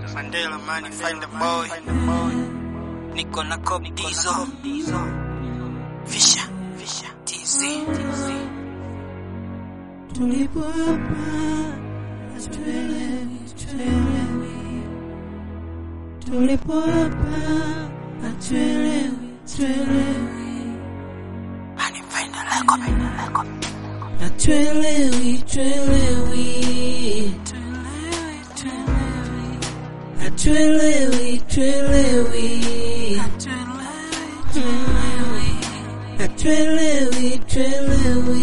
Mandela man, find the boy. Niko na Kobe Dizo. Fisha, Fisha, TZ. Tulipo hapa hatuelewi, hatuelewi. Tulipo hapa hatuelewi, hatuelewi. Anipenda lako, penda lako. Hatuelewi, hatuelewi. Hatuelewi, hatuelewi. Hatuelewi, hatuelewi.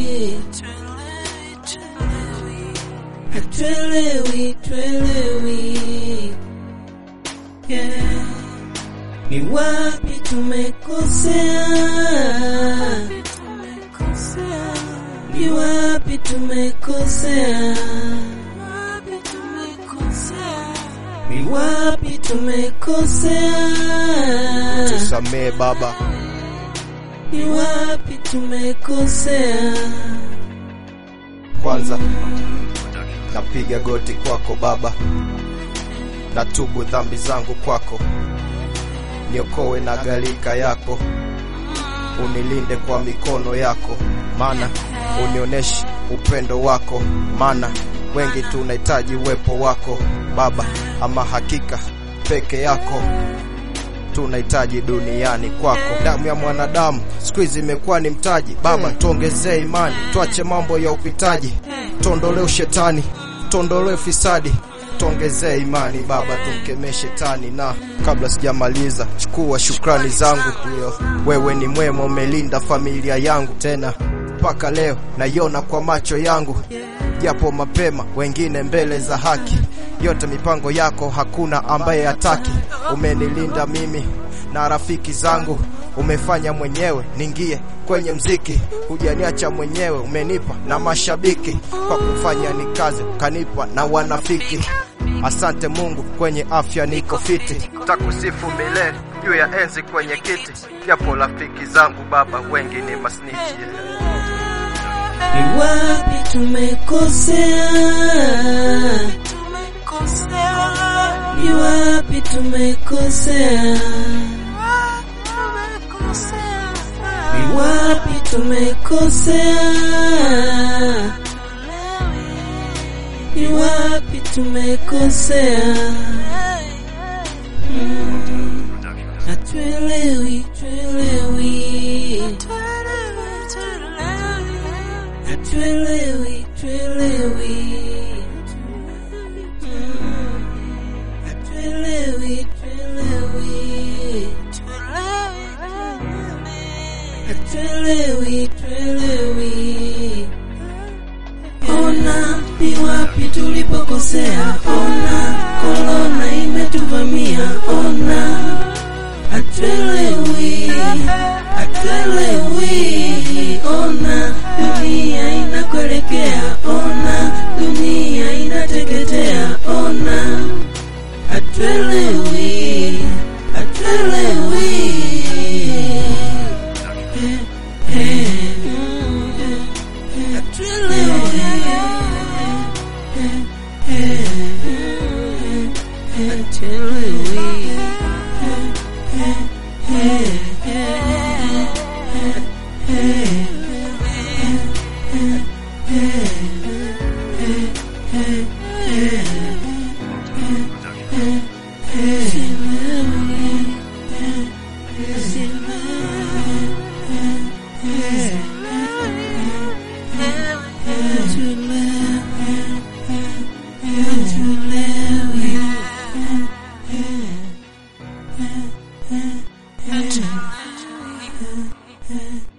Hatuelewi, hatuelewi. Yeah. Ni wapi tumekosea? Ni wapi tumekosea? Ni wapi tumekosea? tusamee Baba, Ni wapi tumekosea? kwanza napiga goti kwako Baba, natubu dhambi zangu kwako, niokoe na gharika yako, unilinde kwa mikono yako, maana unioneshe upendo wako, maana wengi tunahitaji uwepo wako Baba, ama hakika peke yako tunahitaji duniani kwako. Damu ya mwanadamu siku hizi imekuwa ni mtaji. Baba, tuongezee imani, tuache mambo ya upitaji, tuondolee ushetani, tuondolee fisadi, tuongezee imani Baba, tumkemee shetani. Na kabla sijamaliza, chukua shukrani zangu, ndio wewe ni mwema, umelinda familia yangu tena mpaka leo naiona kwa macho yangu, japo mapema, wengine mbele za haki. Yote mipango yako hakuna ambaye hataki. Umenilinda mimi na rafiki zangu, umefanya mwenyewe ningie kwenye mziki, hujaniacha mwenyewe, umenipa na mashabiki kwa kufanya ni kazi, ukanipa na wanafiki. Asante Mungu, kwenye afya niko fiti, takusifu milele juu ya enzi kwenye kiti, japo rafiki zangu Baba wengi ni masnichi Ni wapi tumekosea? Ni wapi tumekosea? Ni wapi tumekosea? Ni wapi tumekosea? Mm. Hatuelewi, hatuelewi. Hatuelewi, hatuelewi. Mm. Hatuelewi, hatuelewi. Hatuelewi, hatuelewi. Ona ni wapi tulipokosea, ona korona imetuvamia, ona hatuelewi, hatuelewi, ona dunia inakuelekea, ona dunia inateketea, ona hatuelewi, hatuelewi. Eh, eh, Hatuelewi.